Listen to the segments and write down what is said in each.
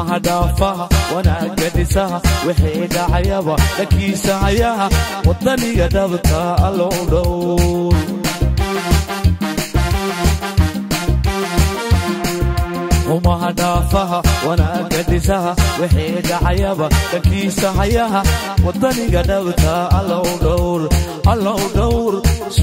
xumaha dhaafaha wanaagga dhisaha wixii dhacayaba dhankiisa hayaha waddaniga dhabta allow dhow xumaha dhaafaha wanaagga dhisaha wixii dhacayaba dhankiisa hayaha waddaniga dhabta allow dhowr allow dhowr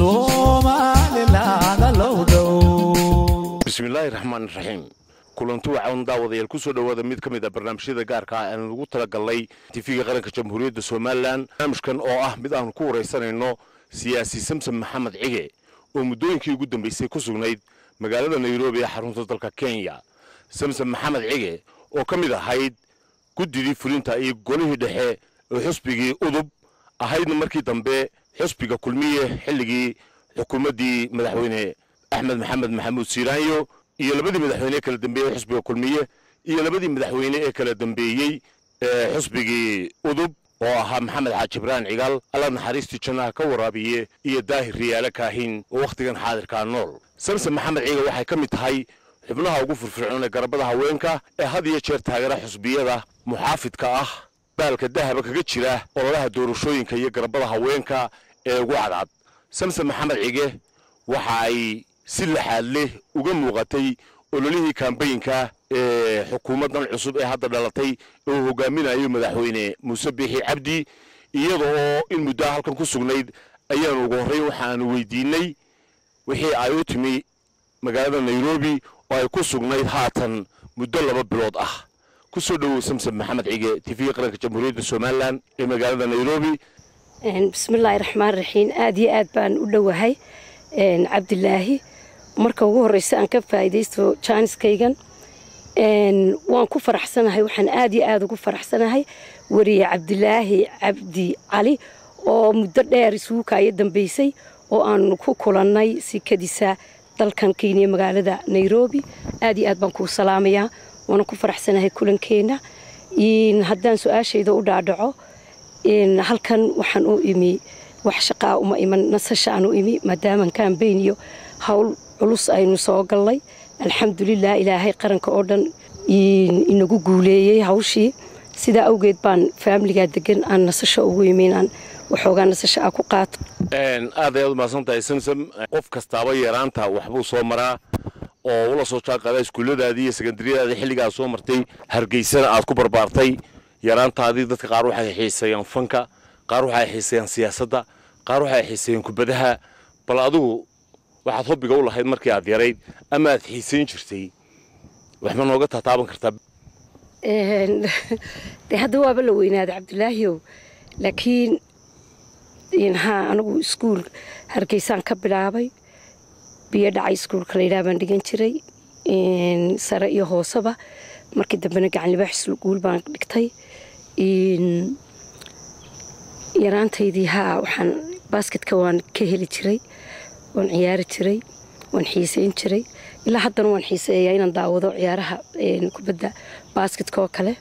somalilan allow dhowr bismillaahi raxmaan raxiim kulanti waxaan daawadayaal ku soo dhowaada mid ka mid a barnaamijyada gaarka ah aan ugu talagalnay tifiga qaranka jamhuuriyadda somalilan barnaamijkan oo ah mid aan ku waraysanayno siyaasi samsom maxamed cige oo muddooyinkii ugu dambaysay ku sugnayd magaalada nairobi ee xarunta dalka kenya samsom maxamed cige oo ka mid ahayd guddidii fulinta iyo golihii dhexe oo xusbigii udub ahaydna markii dambe xusbiga kulmiye xilligii xukuumaddii madaxweyne axmed maxamed maxamuud siiraanyo iyo labadii madaxweyne ee kala dambeeyey xusbiga kulmiye iyo labadii madaxweyne ee kala dambeeyey ee xusbigii udub oo ahaa maxamed xaaji ibraan cigaal alla naxariistii jannaha ka waraabiye iyo daahir riyaale kaahin oo wakhtigan xaadirkaa nool samsom maxamed ciiga waxay ka mid tahay xubnaha ugu firfircoon ee garabada haweenka ee had iyo jeer taageera xusbiyada muxaafidka ah baalka dahaba kaga jira ololaha doorashooyinka iyo garabada haweenka ee ugu cadcad samsom maxamed cige waxa ay si laxaad leh uga muuqatay ololihii kambayinka ee xukuumaddan cusub ee hadda dhalatay ee uu hogaaminayo madaxweyne muuse biixi cabdi iyada oo in muddoa halkan ku sugnayd ayaanu ugu horrayn waxaanu weydiinay wixii ay u timi magaalada nairobi oo ay ku sugnayd haatan muddo laba bilood ah ku soo dhowow samsom maxamed cige tifiga qaranka jamhuuriyadda somalilan ee magaalada nairobi bismillaahi raxmaan raxiim aada iyo aad baan u dhowahay cabdilaahi marka ugu horeysa aan ka faa'iidaysto jaaniskaygan waan ku faraxsanahay waxaan aada iyo aada ugu faraxsanahay weriye cabdilaahi cabdi cali oo muddo dheer isugu kaayo dambeysay oo aan ku kulannay sikadiisa dalkan kenya magaalada nairobi aada iyo aad baan kuu salaamayaa waana ku faraxsanahay kulankeenna haddaan su-aashayda u dhaadhaco halkan waxaan u imi wax shaqaa uma iman nasasha aan u imi maadaaman kambayn iyo howl culus aynu soo gallay alxamdulilah ilaahay qaranka oo dhan inagu guuleeyey hawshii sidaa awgeed baan faamiligaa degan aan nasasho ugu imi inaan waxoogaa nasasho ah ku qaato aad ayaad umahadsan tahay samsom qof kastaaba yaraanta waxbuu soo maraa oo ula soo jaanqaadaa iskuulladaadii iyo sekandariyadaadii xilligaa soo martay hargeysana aad ku barbaartay yaraantaadii dadka qaar waxay xiiseeyaan fanka qaar waxay xiiseeyaan siyaasadda qaar waxay xiiseeyaan kubadaha bal adigu waxaad hobbiga u lahayd markii aad yarayd ama aad xiisayn jirtay waxma nooga taataaban kartaa de hadda waaba la weynaaday cabdilaahiyow laakiin haa anigu iskuul hargeysaan ka bilaabay biyo dhacay iskuulka layidhaha baan dhigan jiray sare iyo hooseba markii dambena gacan libaax isguul baan dhigtay yaraantaydii haa waxaan baasketka waan ka heli jiray waan ciyaari jiray waan xiiseyn jiray ilaa haddana waan xiiseeyaa inaan daawado ciyaaraha kubadda baasketka oo kale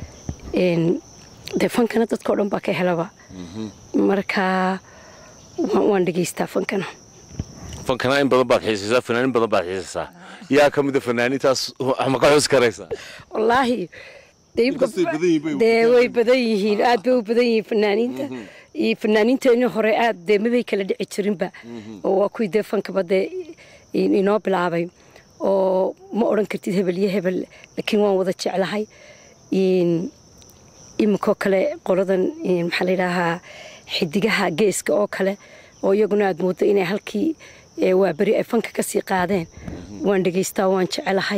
dee fankana dadkao dhan baa ka helaba marka waan dhegaystaa fankana fankana in badan baad xiisaysaa fanaanin badan baad xiisaysaa yaa ka mida fanaanintaas ma ka xus karaysaa wallaahi dee way badan yihiin aad bay u badan yihiin fanaaniinta iyo fanaaniinteenii hore aad dee mabay kala dhici jirinba oo waa kuwii dee fankaba dee inoo bilaabay oo ma odhan kartid hebel iyo hebel laakiin waan wada jeclahay iminkoo kale qoladan maxaa layidhaahaa xidigaha geeska oo kale oo iyaguna aad mooddo inay halkii waa beri ay fanka ka sii qaadeen waan dhegaystaa waan jecelahay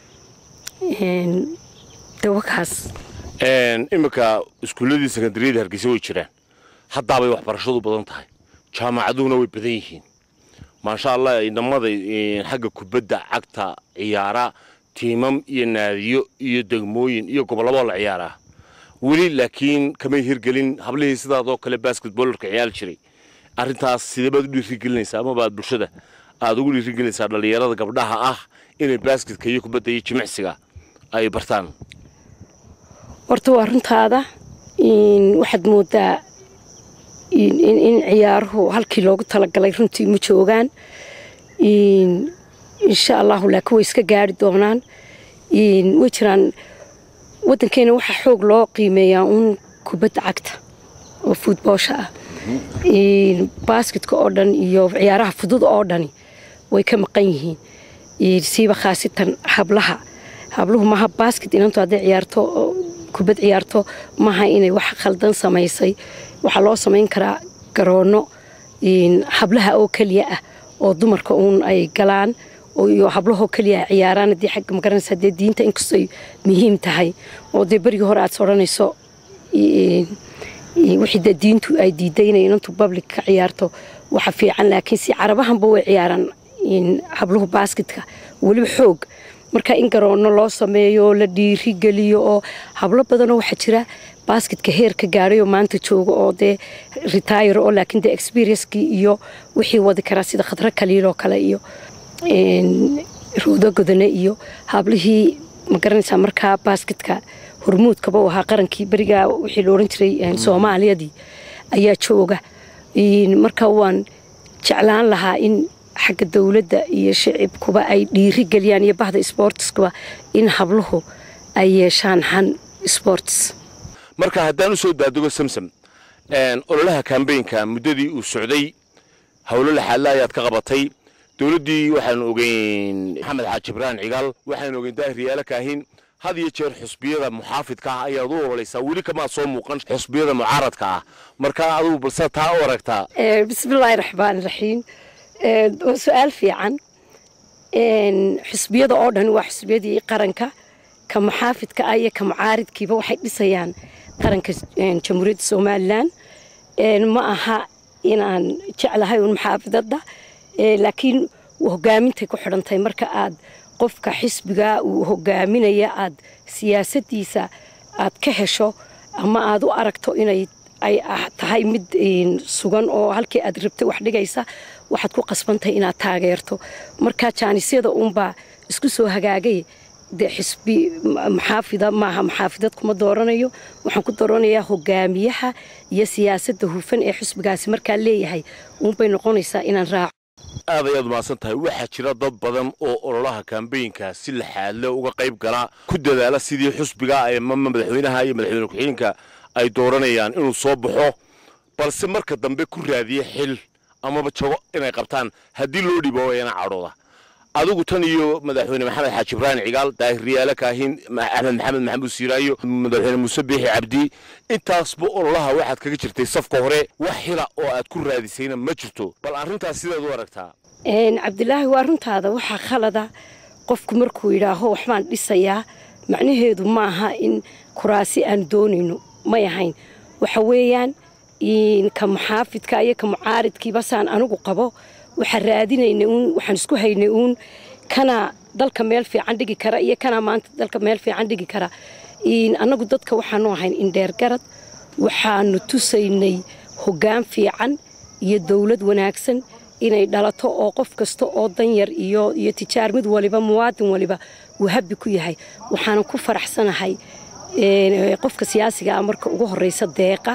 dawakaas iminka iskuulladii sekandariyada hargeysa way jiraan haddaabay waxbarashadu badan tahay jaamacaduhuna way badan yihiin maasha allah inamada xagga kubadda cagta ciyaara tiimam iyo naadiyo iyo degmooyin iyo gobollaboo la ciyaaraa weli laakiin kamay hirgelin hablihii sidaadoo kale basketbollarka ciyaari jiray arrintaas sidee baad u dhiirigelinaysaa amaba aad bulshada aada ugu dhiirigelinaysaa dhallinyarada gabdhaha ah inay basketka iyo kubadda iyo jimicsiga ay bartaan horta waa runtaada waxaad moodaa in ciyaaruhu halkii loogu talagalay runtii ma joogaan insha allahu laakiin way iska gaari doonaan way jiraan waddankeena waxaa xoog loo qiimeeyaa uun kubadda cagta oo fuutboosha ah baasketka oo dhan iyo ciyaaraha fudud oo dhani way ka maqan yihiin siiba khaasitan hablaha habluhu maaha baasket inantu hadday ciyaarto kubad ciyaarto maaha inay wax khaldan samaysay waxaa loo samayn karaa garoono hablaha oo keliya ah oo dumarka uun ay galaan iyo hablahoo keliya ciyaaraan haddii xagga magaranaysa dee diinta inkastoy muhiim tahay oo dee berigii hore aad odhanayso wixii dee diintu ay diiday inay inantu public ka ciyaarto waxa fiican laakiin si carabahanba way ciyaaraan habluhu baasketka weliba xoog marka in garoono loo sameeyo la dhiirigeliyo oo hablo badanoo waxaa jira baasketka heerka gaadhayoo maanta jooga oo dee retire oo laakiin dee experiencekii iyo wixii wadi karaa sida khadro kaliiloo kale iyo roodo godane iyo hablihii ma garanaysaa markaa baasketka hormuudkaba u ahaa qarankii berigaa wixii la odhan jiray soomaaliyadii ayaa jooga marka waan jeclaan lahaa in xagga dowladda iyo shicibkuba ay dhiiri geliyaan iyo bahda sboortiskuba in habluhu ay yeeshaan han sports marka haddaan u soo daadego samsam ololaha kambeynka muddadii uu socday howlo laxaadla ayaad ka qabatay dowladdii waxaanu ogeyn maxamed xaaji ibraan cigaal waxaanu ogeyn daahir yaala kaahin had iyo jeer xusbiyada muxaafidka ah ayaad u ololaysaa weli kamaad soo muuqan xusbiyada mucaaradka ah marka adugu balse taa u aragtaa bismillaahi raxmaan raxiim waa su-aal fiican xusbiyada oo dhan waa xusbiyadii qaranka ka muxaafidka ah iyo ka mucaaridkiiba waxay dhisayaan qaranka jamhuuriyadda somalilan ma aha inaan jeclahay un muxaafidadda laakiin hogaamintay ku xidhantahay marka aad qofka xisbiga uu hogaaminaya aad siyaasadiisa aad ka hesho ama aad u aragto inay ay tahay mid sugan oo halkii aad rabtay wax dhigaysa waxaad ku qasbantahay inaad taageerto marka jaanisyada uunbaa isku soo hagaagay dee xisbi maxaafida maaha maxaafidad kuma dooranayo waxaan ku dooranayaa hogaamiyaha iyo siyaasadda hufan ee xisbigaasi markaa leeyahay uunbay noqonaysaa inaan raaco aad ayaad mahadsan tahay waxaa jira dad badan oo ololaha kambeynka si laxaadle uga qayb gala ku dadaala sidii xusbiga ama madaxweynaha iyo madaxweyne ku-xigeenka ay dooranayaan inuu soo baxo balse marka dambe ku raadiya xil amaba jago inay qabtaan haddii loo dhibo wayana cadhooda adigu tan iyo madaxweyne maxamed xaaji ibraahim cigaal daahir riyaale kaahin axmed maxamed maxamuud siiraayo madaxweyne muuse biixi cabdi intaasba ololaha waxaad kaga jirtay safka hore wax xila oo aad ku raadisayna ma jirto bal arrintaas sidaad u aragtaa cabdilaahi waa runtaada waxaa khalada qofku markuu yidhaaho waxbaan dhisayaa macnaheedu maaha in kuraasi aan doonayno may ahayn waxa weeyaan ka muxaafidka iyo ka mucaaridkiiba saan anigu qabo waxaan raadinaynay uun waxaan isku haynay uun kana dalka meel fiican dhigi kara iyo kana maanta dalka meel fiican dhigi kara annagu dadka waxaanu ahayn indheergarad waxaanu tusaynay hoggaan fiican iyo dowlad wanaagsan inay dhalato oo qof kasta oo danyar iyo iyo tijaar mid waliba muwaadin waliba uu habbi ku yahay waxaanan ku faraxsanahay qofka siyaasiga ah marka ugu horeysa deeqa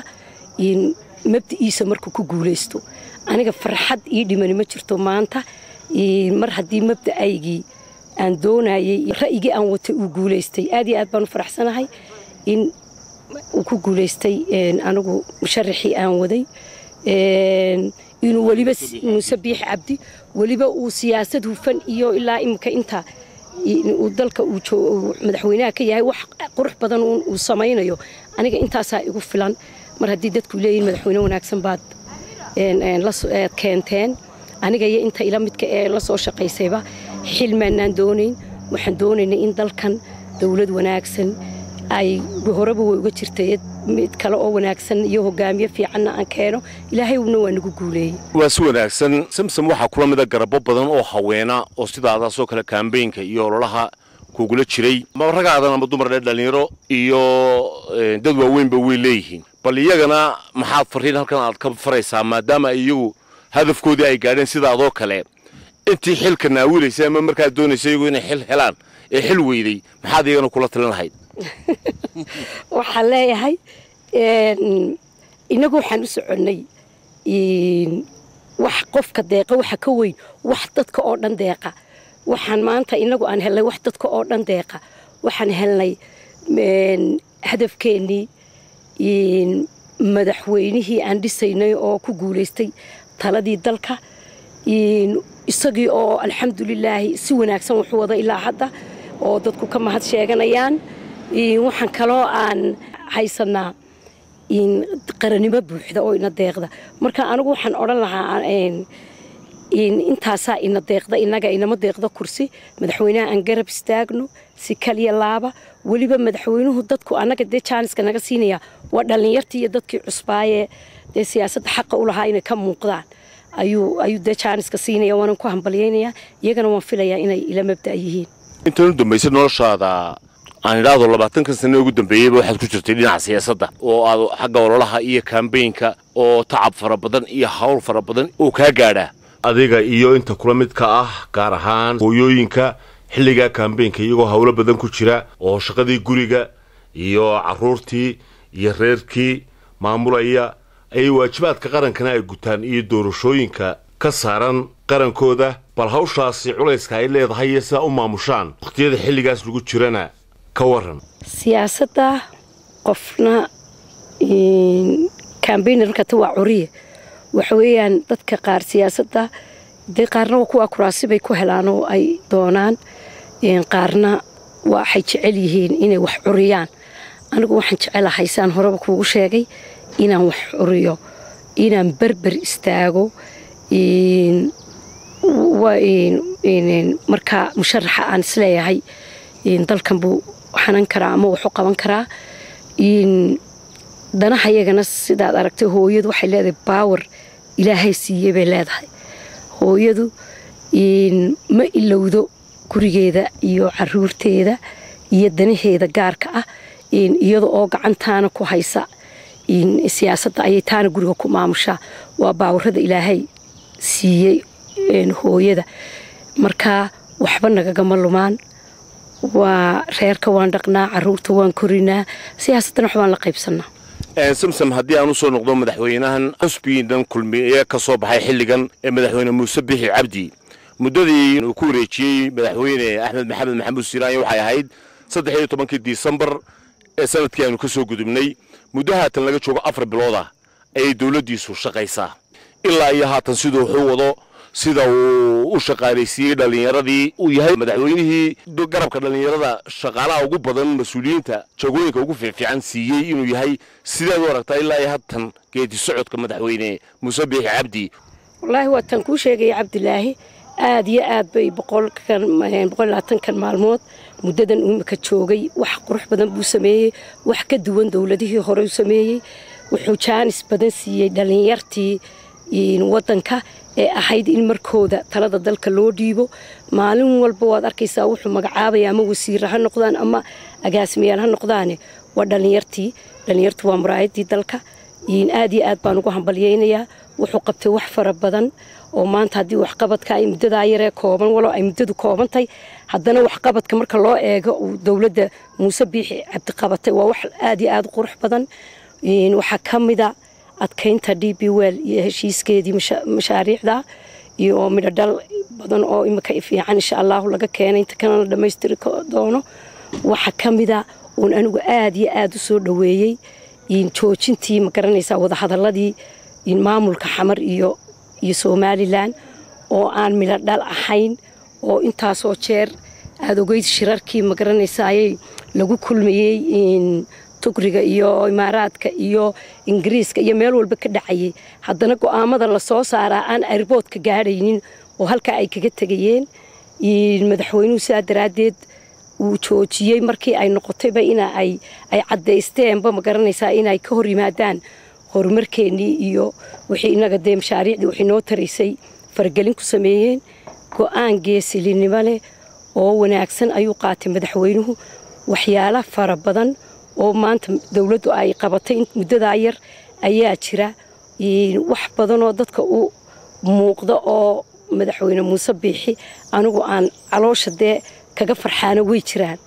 mabdiciisa markuu ku guulaysto aniga farxad ii dhimani ma jirto maanta mar haddii mabda'aygii aan doonayey ra'yigii aan watay uu guulaystay aad iyo aad baan u faraxsanahay in uu ku guulaystay anigu musharaxii aan waday inuu weliba muuse biix cabdi weliba uu siyaasad hufan iyo ilaa imika inta uu dalka uu madaxweynaha ka yahay wax qurux badan uu samaynayo aniga intaasaa igu filan mar haddii dadku leeyihin madaxweyne wanaagsan baad keenteen aniga iyo inta ila midka ee la soo shaqaysayba xil maanaan doonayn waxaan doonaynay in dalkan dowlad wanaagsan ay horeba way uga jirtay mid kale oo wanaagsan iyo hogaamiye fiicanna aan keeno ilaahayna waa nagu guuleeyey waa si wanaagsan samsam waxaa kula mida garabo badan oo haweena oo sidaadaasoo kale kambeynka iyo ololaha kugula jiray ama ragaadan ama dumar dhe dhallinyaro iyo dad waaweynba way leeyihiin bal iyagana maxaad fariin halkan aad ka faraysaa maadaama iyagu hadafkoodii ay gaadheen sidaadoo kale intii xilka naawilaysa ama markaad doonaysa iyagu inay xil helaan ee xil weyday maxaad iyagana kula talin lahayd waxaan leeyahay innagu waxaan u soconnay wax qofka deeqa waxa ka weyn wax dadka oo dhan deeqa waxaan maanta inagu aan helnay wax dadka oo dhan deeqa waxaan helnay hadafkeennii madaxweynihii aan dhisaynay oo ku guulaystay taladii dalka isagii oo alxamdulilaahi si wanaagsan wuxuu wada ilaa hadda oo dadku ka mahad sheeganayaan waxaan kaloo aan haysanaa qarannimo buuxda oo ina deeqda marka anigu waxaan odhan lahaa intaasaa ina deeqda inaga inama deeqda kursi madaxweynaha aan garab istaagno si kaliya laaba weliba madaxweynuhu dadku annaga dee jaaniska naga siinaya waa dhallinyartii iyo dadkii cusbaayee dee siyaasadda xaqa u lahaa inay ka muuqdaan ayuu ayuu dee jaaniska siinaya waanan ku hambalyaynaya iyagana waan filayaa inay ila mabda' yihiin intan u dambaysa noloshaada aan idhaahdo labaatankan sane ugu dambeeyeyba waxaad ku jirtay dhinaca siyaasadda oo aad xagga ololaha iyo kambeynka oo tacab fara badan iyo hawl fara badan oo kaa gaadhaa adiga iyo inta kula midka ah gaar ahaan hooyooyinka xilligaa kambeynka iyagoo howlo badan ku jira oo shaqadii guriga iyo caruurtii iyo reerkii maamulaya ayay waajibaadka qarankana ay gutaan iyo doorashooyinka ka saaran qarankooda bal hawshaasi culayska ay leedahay iyo sidaa u maamushaan wakhtiyada xilligaas lagu jirana ka waran siyaasadda qofna kambeynarkata waa curiye waxa weeyaan dadka qaar siyaasadda dee qaarna kuwaa kuraasi bay ku helaan oo ay doonaan qaarna waxay jecel yihiin inay wax curiyaan anigu waxaan jecelahay saan horeba kuugu sheegay inaan wax curiyo inaan berber istaago markaa musharaxa aan isleeyahay dalkan buu xanan karaa ama waxu qaban karaa danaha yagana sidaad aragtay hooyadu waxay leedahay baawar ilaahay siiyey bay leedahay hooyadu ma ilowdo gurigeeda iyo caruurteeda iyo danaheeda gaarka ah iyada oo gacantaana ku haysa siyaasadda ayay taana guriga ku maamushaa waa baawarada ilaahay siiyey hooyada markaa waxba nagagama lumaan waa reerka waan dhaqnaa caruurta waan korinaa siyaasaddana waxbaan la qaybsanaa samsam haddii aan u soo noqdo madaxweynahan xusbigiidan kulmiye ka soo baxay xilligan ee madaxweyne muuse bixi cabdi muddadii uu ku wareejiyey madaxweyne axmed maxamed maxamuud siiraanya waxay ahayd saddex iyo tobankii disembar ee sanadkii aanu ka soo gudubnay muddo haatan laga joogo afar bilood ah ayay dowladdiisu shaqaysaa ilaa iyo haatan siduu wuxuu wado sida uu u shaqaalaysiiyey dhallinyaradii uu yahay madaxweynihii garabka dhallinyarada shaqaalaha ugu badan mas-uuliyiinta jagooyinka ugu fiicfiican siiyey inuu yahay sideed u aragtaa ilaa iyo haatan geedi socodka madaxweyne muuse biixi cabdi wallaahi waataan kuu sheegaya cabdilaahi aad iyo aad bay boqolaatankan maalmood muddadan imika joogay wax qurux badan buu sameeyey wax ka duwan dowladihii hore u sameeyey wuxuu jaanis badan siiyey dhallinyartii waddanka ee ahayd in markooda talada dalka loo dhiibo maalin walba waad arkaysaa wuxuu magacaabaya ama wasiira ha noqdaan ama agaasimayaal ha noqdaane waa dhallinyartii dhallinyartu waa muraayadii dalka aad iyo aad baan ugu hambalyaynayaa wuxuu qabtay wax fara badan oo maanta haddii waxqabadka ay muddadaa yaree kooban walo ay muddadu koobantay haddana waxqabadka marka loo eego uu dowladda muuse biixi cabdi qabatay waa wax aad iyo aad u qurux badan waxaa ka mida adkaynta d b wel iyo heshiiskeedii mashaariicda iyo midhodhal badan oo imika fiican insha allahu laga keenay inta kana la dhammaystiri doono waxaa ka mida uun anigu aad iyo aad u soo dhoweeyey joojintii ma garanaysaa wadahadaladii maamulka xamar iyo iyo somalilan oo aan midho dhal ahayn oo intaasoo jeer aada ogeyd shirarkii ma garanaysaayay lagu kulmayey tugriga iyo imaaraadka iyo ingiriiska iyo meel walba ka dhacayay haddana go-aamada lasoo saaraa aan airboodka gaadhaynin oo halkaa ay kaga tegayeen madaxweynuhu sidaa daraaddeed uu joojiyey markii ay noqotayba ina ay ay caddaysteenba ma garanaysaa inay ka hor yimaadaan horumarkeennii iyo wixii inaga dee mashaariicdii waxay noo taraysay faragelin ku sameeyeen go-aan geesilinimo leh oo wanaagsan ayuu qaatay madaxweynuhu waxyaala fara badan oo maanta dowladdu ay qabatay muddadaa yar ayaa jira wax badan oo dadka u muuqda oo madaxweyne muuse biixi anigu aan caloosha dee kaga farxaana way jiraan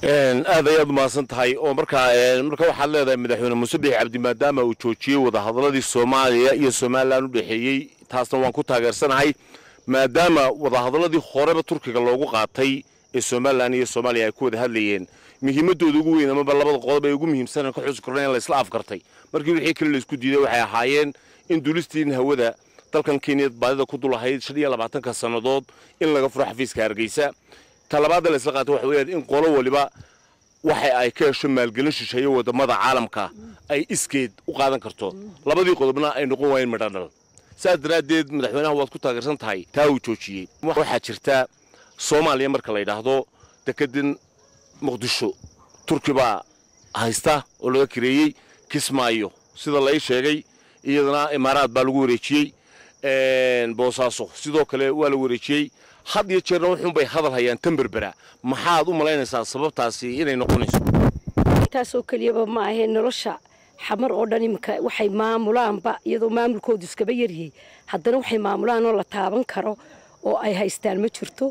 aad ayaad umahadsan tahay oo markaa marka waxaad leedahay madaxweyne muuse biixi cabdi maadaama uu joojiyey wadahadaladii soomaaliya iyo somalilan u dhexeeyey taasna waan ku taageersanahay maadaama wadahadaladii horeba turkiga loogu qaatay ee somalilan iyo soomaaliya ay ku wada hadlayeen muhiimadooda ugu weyn amaba labada qodob ee ugu muhiimsan ka xusi korna in la isla afkartay markii wixii kale la isku diiday waxay ahaayeen in duulistiin hawada dalkan kenya baadida ku dulahayd shan iyo labaatanka sannadood in laga furo xafiiska hargeysa talabaadda la isla qaatay waxa weeyaan in qolo waliba waxa ay ka hesho maalgelin shisheeyo wadamada caalamka ay iskeed u qaadan karto labadii qodobna ay noqon waayeen midhadhal saas daraaddeed madaxweynaha waad ku taageersan tahay taa uu joojiyey waxaa jirta soomaaliya marka la yidhaahdo dekedan muqdisho turki baa haysta oo laga kareeyey kismaayo sida la ii sheegay iyadana imaaraad baa lagu wareejiyey boosaaso sidoo kale waa la wareejiyey had iyo jeerna wuxuunbay hadal hayaan tamberbera maxaad u malaynaysaa sababtaasi inay noqonayso intaasoo keliyaba ma ahee nolosha xamar oo dhan iminka waxay maamulaanba iyadoo maamulkoodu iskaba yaryahay haddana waxay maamulaan oo la taaban karo oo ay haystaan ma jirto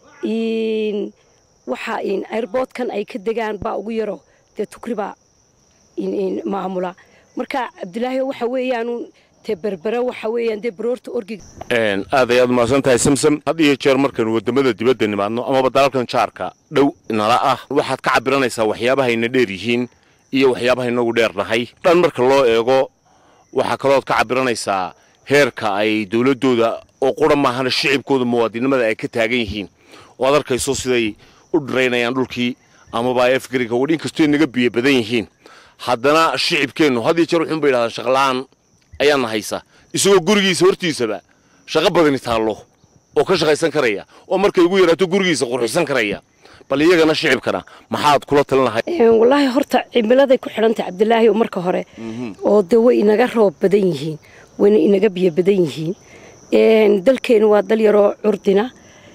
waxa airboodkan ay ka degaan baa ugu yaro dee tukri baa maamula marka cabdilaahi waxa weeyaan dee berbera waxa weeyaan dee baroorta orgiga aad ayaad umahadsan tahay samsam had iyo jeer markaynu wadamada dibadda nimaadno amaba dalalkan jaarka dhow nala ah waxaad ka cabiranaysaa waxyaabahayna dheer yihiin iyo waxyaabaha inagu dheernahay dhan marka loo eego waxaa kalooad ka cabiranaysaa heerka ay dowladdooda oo qura maahana shicibkooda muwaadinimada ay ka taagan yihiin oo ad arkayso siday u dhiraynayaan dhulkii amaba ay afgariga wadhin kastoo naga biyo badan yihiin haddana shicibkeennu had iyo jeer wuxuunba yidhahdaa shaqla'aan ayaana haysa isagoo gurigiisa hortiisaba shaqo badani taallo oo ka shaqaysan karaya oo markay ugu yaraato gurigiisa qurxisan karaya bal iyagana shicibkana maxaad kula talin lahay wallaahi horta cimiladay ku xidhantahay cabdilaahi oo marka hore oo dee way inaga roob badan yihiin wayna inaga biyo badan yihiin dalkeenu waa dal yaroo curdina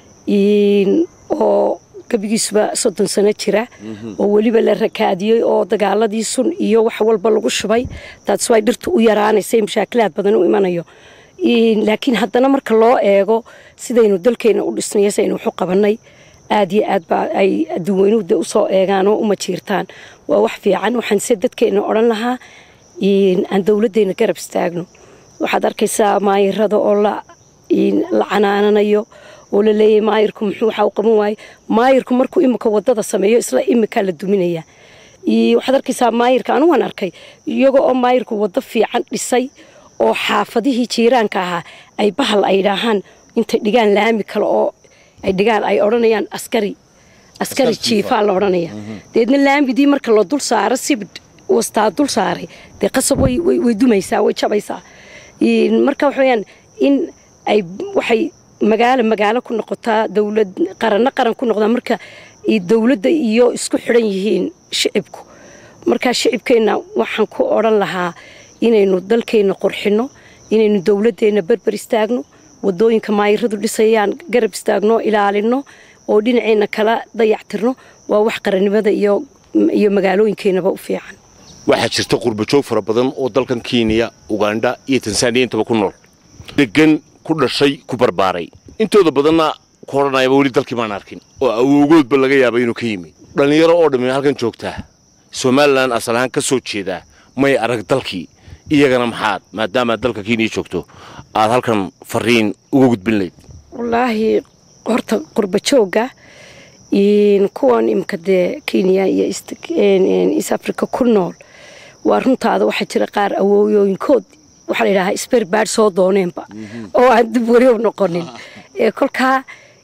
oo gebigiisuba soddon sano jira oo weliba la rakaadiyey oo dagaaladii sun iyo wax walba lagu shubay taas way dhirtu u yaraanaysay mashaakilaad badan u imanayo laakiin haddana marka loo eego sidaynu dalkeena u dhisnay saynu waxu qabannay aad iyo aad baa ay adduunweynuhu de usoo eegaan oo uma jiirtaan waa wax fiican waxaan se dadkeena odhan lahaa aan dowladdeena garab istaagno waxaad arkaysaa maayirada oo la canaananayo oo la leeyahy maayirku muxuu waxaa u qaban waaye maayirku markuu imika wadada sameeyo isla imikaa la duminaya waxaad arkaysaa maayirka anu waan arkay iyaga oo maayirku waddo fiican dhisay oo xaafadihii jiiraanka ahaa ay bahal ay dhaahaan intay dhigaan laami kale oo ay dhigaan ay odhanayaan askari askari jiifaa la odhanaya deedna laamidii marka la dul saaro sibidh wastaa dul saaray dee qasab way dumaysaa way jabaysaa marka waxa weyaan in ay waxay magaalo magaalo ku noqotaa dowlad qaranno qaran ku noqdaa marka dowladda iyo isku xidhan yihiin shicibku marka shicibkeenna waxaan ku odhan lahaa inaynu dalkeenna qurxinno inaynu dowladdeenna berber istaagno wadooyinka maayiradu dhisayaan garab istaagno ilaalinno oo dhinaceenna kala dayactirno waa wax qarannimada iyo magaalooyinkeenaba u fiican waxaa jirta qurbajoog fara badan oo dalkan kenya ugandha iyo tansaaniya intaba ku nool degan ku dhashay ku barbaaray intooda badanna ku odhanayaba weli dalkii maan arkin oo awowgoodba laga yaaba inuu ka yimi dhallinyaro oo dhammi halkan joogtaa somalilan asal ahaan ka soo jeedaa may arag dalkii iyagana maxaad maadaama dalka kenya joogto aad halkan fariin uga gudbin layd wallaahi horta qurbajoogga kuwan imika dee kenya iyo east africa ku nool waa runtaada waxaa jira qaar awooyooyinkood waxaa la yidhahaa sberbaad soo dooneenba oo aan dib weli u noqonin kolkaa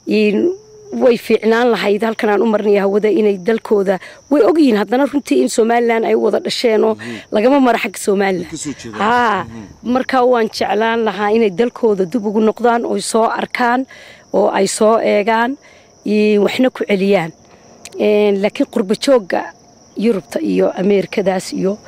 way fiicnaan lahayd halkan aan u marinaya hawada inay dalkooda way ogyihiin haddana runtii in somalilan ay u wada dhasheenoo lagama mara xagga somalilan haa markaa waan jeclaan lahaa inay dalkooda dib ugu noqdaan oo soo arkaan oo ay soo eegaan waxna ku celiyaan laakiin qurbajoogga yurubta iyo ameerikadaas iyo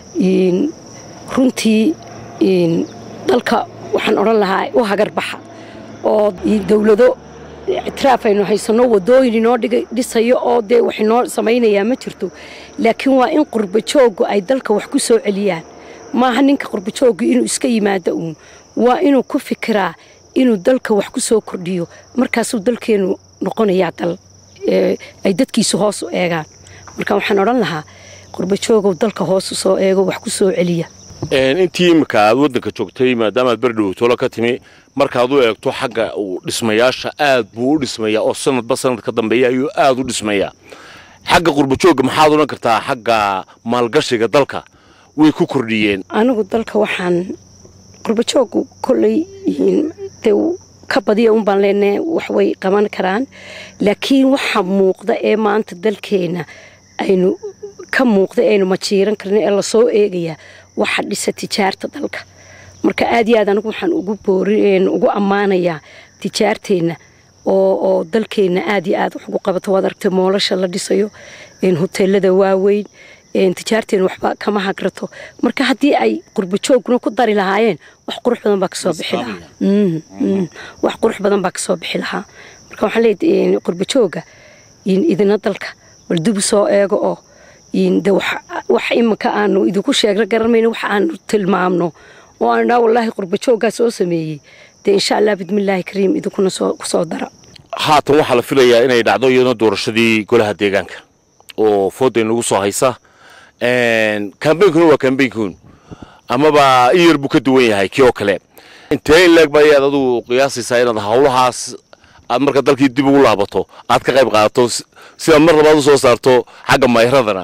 runtii dalka waxaan odhan lahaa u hagarbaxa oo dowlado ictiraaf aynu haysanno wadooyin inoo dhisayo oo dee wax inoo samaynayaa ma jirto laakiin waa in qurbajooggu ay dalka wax ku soo celiyaan maaha ninka qurbajooggu inuu iska yimaado uun waa inuu ku fikiraa inuu dalka wax ku soo kordhiyo markaasuu dalkeennu noqonayaa dal ay dadkiisu hoos u eegaan marka waxaan odhan lahaa qurbajoogow dalka hoos u soo eego wax ku soo celiya intii imika aad waddanka joogtay maadaama aad berdhow tolo ka timi markaad u eegto xagga uu dhismayaasha aad buu u dhismayaa oo sanadba sanad ka dambeeya ayuu aad u dhismayaa xagga qurbajoogga maxaad odhan kartaa xagga maalgashiga dalka way ku kordhiyeen anigu dalka waxaan qurbajoogu kolley dee ka badiya un baan leenahay wax way qaban karaan laakiin waxa muuqda ee maanta dalkeena aynu ka muuqda aynu majiiran karna ee lasoo eegayaa waxa dhisa tijaarta dalka marka aad iyo aad anigu waxaan ugu boorin ugu ammaanayaa tijaarteenna oo oo dalkeenna aad iyo aad wax ugu qabato waad aragtay moolasha la dhisayo hoteelada waaweyn tijaarteena waxba kama hagrato marka haddii ay qurbajooguna ku dari lahaayeen wax qurux badan baa kasoo bixi lahaa wax qurux badan baa kasoo bixi lahaa marka waxaan leeyahay qurbajooga idina dalka bal dubi soo eego oo de wax iminka aanu idinku sheegna garanmayno wax aanu tilmaamno oo aan dhaa wallaahi qurbajooggaa soo sameeyey dee insha allah bidmillaahi kariim idinkuna kusoo dara haatan waxaa la filayaa inay dhacdo iyadoo doorashadii golaha deegaanka oo fooday nagu soo haysa kambeynkuna waa kambeynkuun amaba in yar buu ka duwan yahay kii oo kale intee in leeg ba ayaad adigu qiyaasaysaa inaad hawlahaas aad marka dalkii dib ugu laabato aad ka qayb qaadato si aad mar labaad u soo saarto xagga mayradana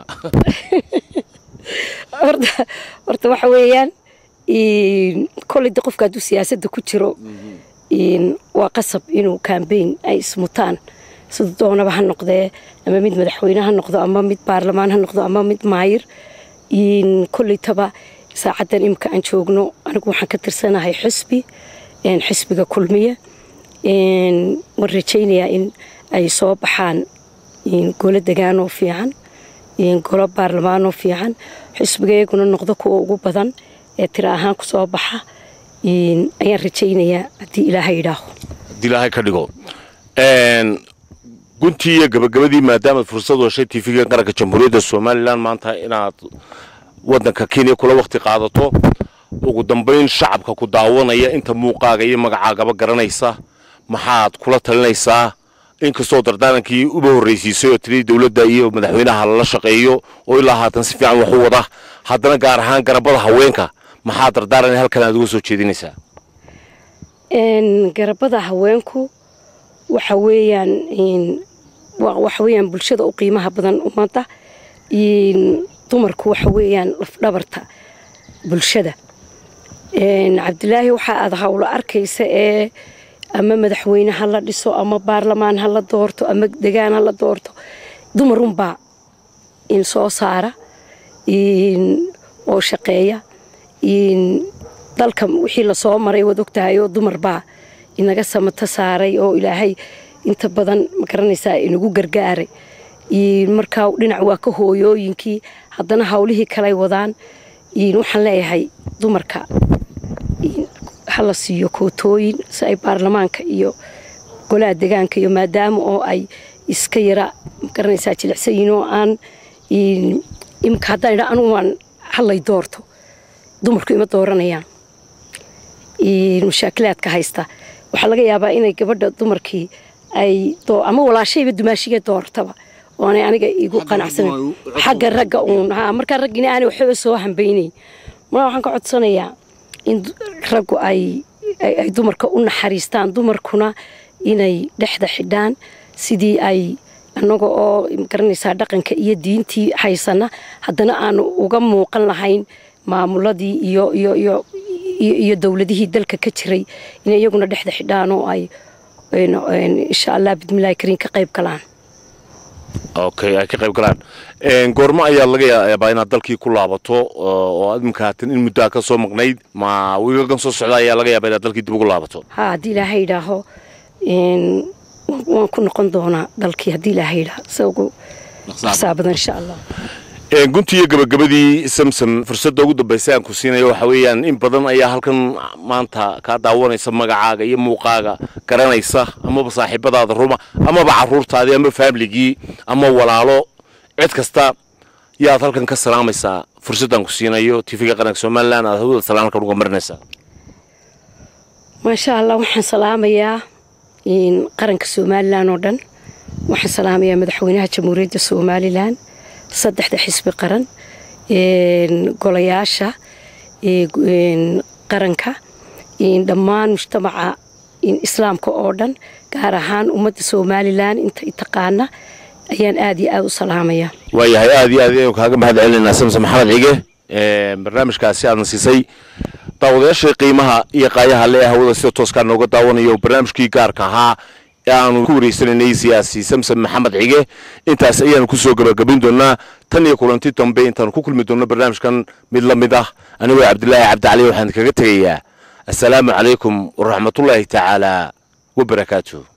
horta waxa weeyaan koley de qofka hadduu siyaasadda ku jiro waa qasab inuu kambeyn ay ismutaan sida doonaba ha noqdee ama mid madaxweyne ha noqdo ama mid baarlamaan ha noqdo ama mid maayir koleytaba saacaddan imika aan joogno anigu waxaan ka tirsanahay xusbi xisbiga kulmiye waan rajaynayaa in ay soo baxaan golo degaanoo fiican golo baarlamaanoo fiican xisbigayguna noqdo kuwa ugu badan ee tira ahaan ku soo baxa ayaan rajaynayaa haddii ilaahay idhaaho haddii ilaahay ka dhigo guntii iyo gabagabadii maadaamaad fursad heshay tv-ga qaranka jamhuuriyadda somalilan maanta inaad waddanka kenya kula wakti qaadato ugu dambayn shacabka ku daawanaya inta muuqaaga iyo magacaagaba garanaysa maxaad kula talinaysaa inkastoo dardaarankii uba horraysiisay oo tiri dowladda iyo madaxweynaha lala shaqeeyo oo ilaa haatan si fiican wax u wada haddana gaar ahaan garabada haweenka maxaa dardaaran halkan aad uga soo jeedinaysaa garabada haweenku waxa weeyaan waxa weeyaan bulshada u qiimaha badan ummadda dumarku waxa weeyaan lafdhabarta bulshada cabdilaahi waxa aad hawlo arkaysa ee ama madaxweyne ha la dhiso ama baarlamaan ha la doorto ama degaan ha la doorto dumarunbaa in soo saara oo shaqeeya dalka wixii lasoo maray waad ogtahay oo dumar baa inaga samata saaray oo ilaahay inta badan magaranaysaa inagu gargaaray markaa dhinac waa ka hooyooyinkii haddana hawlihii kalay wadaan waxaan leeyahay dumarka hala siiyo kootooyin si ay baarlamaanka iyo golaha degaanka iyo maadaama oo ay iska yara magaranaysaa jilicsayiin oo aan imika haddaan idhaa anugu waan hallay doorto dumarku ima dooranayaan mashaakilaadka haysta waxaa laga yaabaa inay gabadha dumarkii ay ama walaashayba dumaashiga doortaba oonay aniga igu qanacsanan xagga ragga uun ha markaa raggina aanay waxba soo hambaynayn mar waxaan ka codsanayaa in raggu ay ay dumarka u naxariistaan dumarkuna inay dhexda xidhaan sidii ay annaga oo magaranaysaa dhaqanka iyo diintii haysana haddana aanu uga muuqan lahayn maamuladii iyo iyo iyo iyo dowladihii dalka ka jiray inay iyaguna dhexda xidhaan oo ay insha allah bidmillahi kariin ka qayb galaan okay ay ka qayb galaan goormo ayaa laga yaabaa inaad dalkii ku laabato oo aad imika haatan in muddaa ka soo maqnayd ma wiigagan soo socda ayaa laga yaabaa inaad dalkii dib ugu laabato ha haddii ilaahay idhaaho waan ku noqon doonaa dalkii haddii ilaahay idhaaho se ugu dhaqsaa badan insha allah guntii iyo gabagabadii samsam fursadda ugu dambaysa aan ku siinayo waxa weeyaan in badan ayaa halkan maanta kaa daawanaysa magacaaga iyo muuqaaga garanaysa amaba saaxiibadaada ruma amaba caruurtaadii ama faamligii ama walaalo cid kasta yaad halkan ka salaamaysaa fursaddan ku siinayo tv-ga qaranka somalilan aad hawada salaamkan uga marinaysaa maasha allah waxaan salaamayaa qaranka somalilan oo dhan waxaan salaamayaa madaxweynaha jamhuuriyadda somalilan saddexda xisbi qaran golayaasha qaranka dhammaan mujtamaca islaamka oo dhan gaar ahaan ummadda somalilan inta taqaana ayaan aad iyo aad u salaamaya waayahay aad iyo aad ayanu kaaga mahad celinaynaa samse maxamed cige barnaamijkaasi aadna siisay daawadayaashii qiimaha iyo qaayaha le hawada sida tooskaa nooga daawanayo barnaamijkii gaarka ahaa ee aanu ku wareysanaynay siyaasi samsam maxamed cige intaas ayaanu kusoo gabagabin doonaa tan iyo kulanti dambe intaanu ku kulmi doonno barnaamijkan mid la mid ah anigoo cabdilaahi cabdicali waxaan kaga tegayaa assalaamu calaykum waraxmatullaahi tacaala wabarakaatu